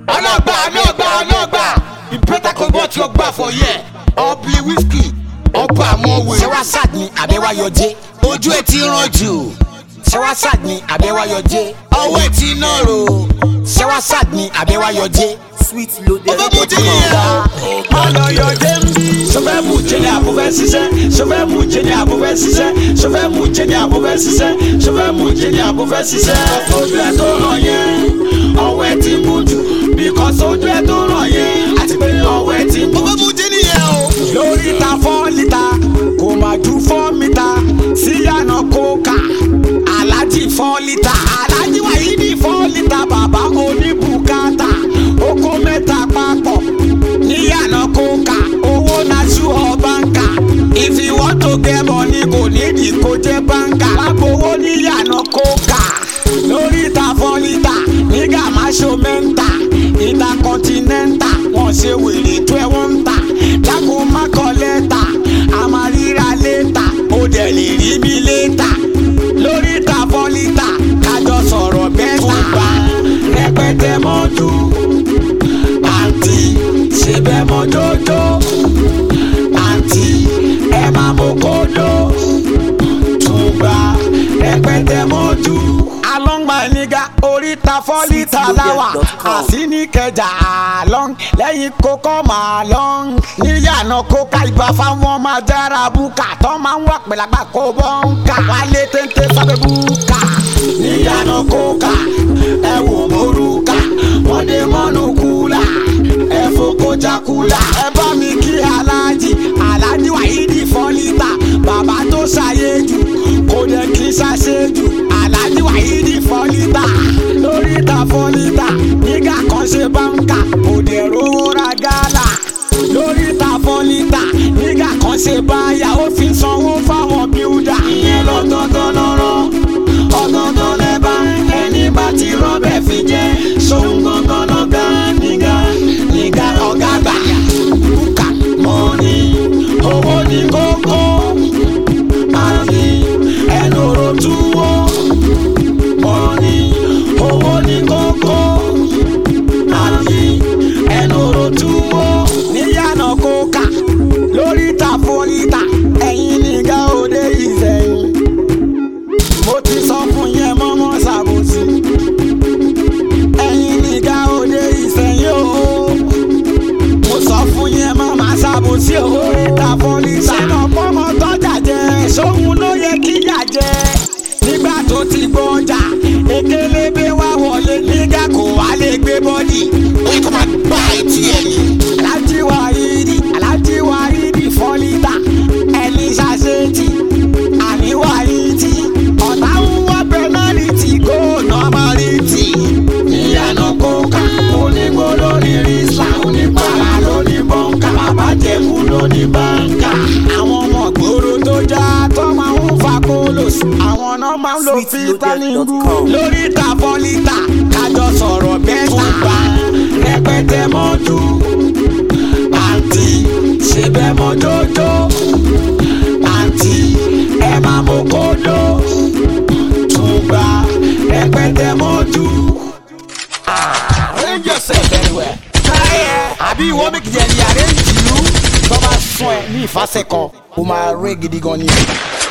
ọlọ́gbà ọlọ́gbà ọlọ́gbà ìpẹ́tà kan bọ́ tí ó gbà fọ yẹ ọ̀bì wíṣkì ọba àmọ́wé. sẹ́wásàd ni àbẹ́wáyọjẹ́ ojú ẹ̀ ti ràn jù sẹ́wásàd ni àbẹ́wáyọjẹ́ ọwọ́ ẹ̀ ti náà rò sẹ́wásàd ni àbẹ́wáyọjẹ́ Sweet loaded. ó fẹ́ mú jí nìyẹn o. ọlọyọ jẹmbi sọfẹ mú jẹni àbúfẹ ṣiṣẹ sọfẹ mú jẹni àbúfẹ ṣiṣẹ sọfẹ mú jẹni àbúfẹ ṣiṣẹ sọfẹ mú jẹni àbúfẹ ṣiṣẹ. ojú ẹ tó ràn yẹn ọwọ́ ẹ ti mú jù bíkọ́sì ojú ẹ tó ràn yẹn àti pé ọwọ́ ẹ ti mú ó fẹ́ mú jí nìyẹn o. lórí ta fọ́ lítà kò má ju fọ́ mítà síyànà kóka alájì fọ́ lítà alájì wàyídì fọ́ lítà bàbá oníbùkátà oko mẹ́ta papọ̀ níyànà kóka owó nasu ọ̀bánkà if you want to get money kò nídìí kó jẹ́ bánkà lágbowó níyànà kóka lórí ta fọ́ lítà nígà má ṣo mẹ́ta ìta kọ́ńtínẹ́ńtà wọ́n ṣe wèrè tó ẹ̀ wọ́n ń tà dákun má kọ lẹ́tà a máa ríra létà ó dẹ̀ lè rí mi létà lórí ta fọ́lítà kájọ sọ̀rọ̀ bẹ́tà bá rẹpẹtẹ mọ́jú àǹtí ṣe bẹ́ẹ̀ mọ́ jójó àǹtí ẹ máa mú kódó tùgbà rẹpẹtẹ mọ́jú. alọ́ngbà nígà oríta fọ́lítà láwà àsíníkẹjà àlọ́n lẹ́yìn kókó màlọ́n níyànà kóká ìgbà fáwọn máa jára búkà tó máa ń wà pẹ̀lágbà kó bọ́ǹkà wálé téńté sábẹ́ búkà níyànà kóká ẹ wò mórúkà wọ́n dé mọ́nú kúlà ẹ fòkó jákúlà ẹ bá mi kí aláàjì aláàjì wàhídì fọ́lítà bàbá tó ṣàyẹ̀jù kò dẹ̀ kí ṣàṣejù aláàjì wàhídì fọ́lítà lórí ta fọ́lítà nígbà kan ṣe báńkà kò dẹ̀ rówó ra gálà lórí ta fọ́lítà nígbà kan ṣe báyà ó fi sanwó fáwọn bíúdà. ìyẹn lọ́tọ̀ọ̀tọ̀ lọ́rọ̀ ọ̀tọ̀ọ̀tọ̀ lẹ́bà ẹni bá ti rọ́bẹ̀ fi jẹ́ sóhun gangan lọ́gá nígà nígà ọ̀gá gbà bùkà mọ́ni owó ní kókó àti ẹnu ro túwó mọ́ni owó ní kókó àti ẹnu ro túwó níyànà kóka lórí ta fọ́lítà ẹ̀yin nígà òde ìsẹ̀yìn mo ti sọ fún yẹn mọ́mọ́ ṣàbòsí ẹ̀yin nígà òde ìsẹ̀yìn o mo sọ fún yẹn mọ́mọ́ ṣàbòsí o lórí ta fọ́lítà ṣé mo pọ́nmọ́ tọ́jà jẹ sóhun ló yẹ kíyà jẹ nígbà tó ti gbọ́jà ekelebe wá wọlé nígà kò wá lè gbé bọ́dì ó yẹ kó máa gbá etí ẹ̀ ni. alájí wáyídì alájí wáyídì fọ́lítà ẹni ṣàṣetì àní wáyídì ọ̀tá ń wá pẹ́nálítì kó nọ́mọ́rìtì. ìyànà kóka onígbó lórí rísà onípàrà lórí bọ́ǹkà bàbá jẹ̀kú lórí báńkà. àwọn ọmọ gbòòrò tó já tó máa ń fa kólòs àwọn náà máa ń lo fítáníngù lórí ta fọ́lítà kájọ sọ̀rọ̀ bẹ́ẹ̀ tàbá rẹpẹtẹ mọ́jú àǹtí ṣe bẹ́ẹ̀ mọ́ jójó àǹtí ẹ máa mú kódó tùgbà rẹpẹtẹ mọ́jú. arrange yourself anywhere. àbí ìwọ méjì jẹ́ ní àrẹ́jì yìí tó bá sún ẹ ní ìfàsẹ́kọ̀ ó máa rẹ́ gidi gan ni.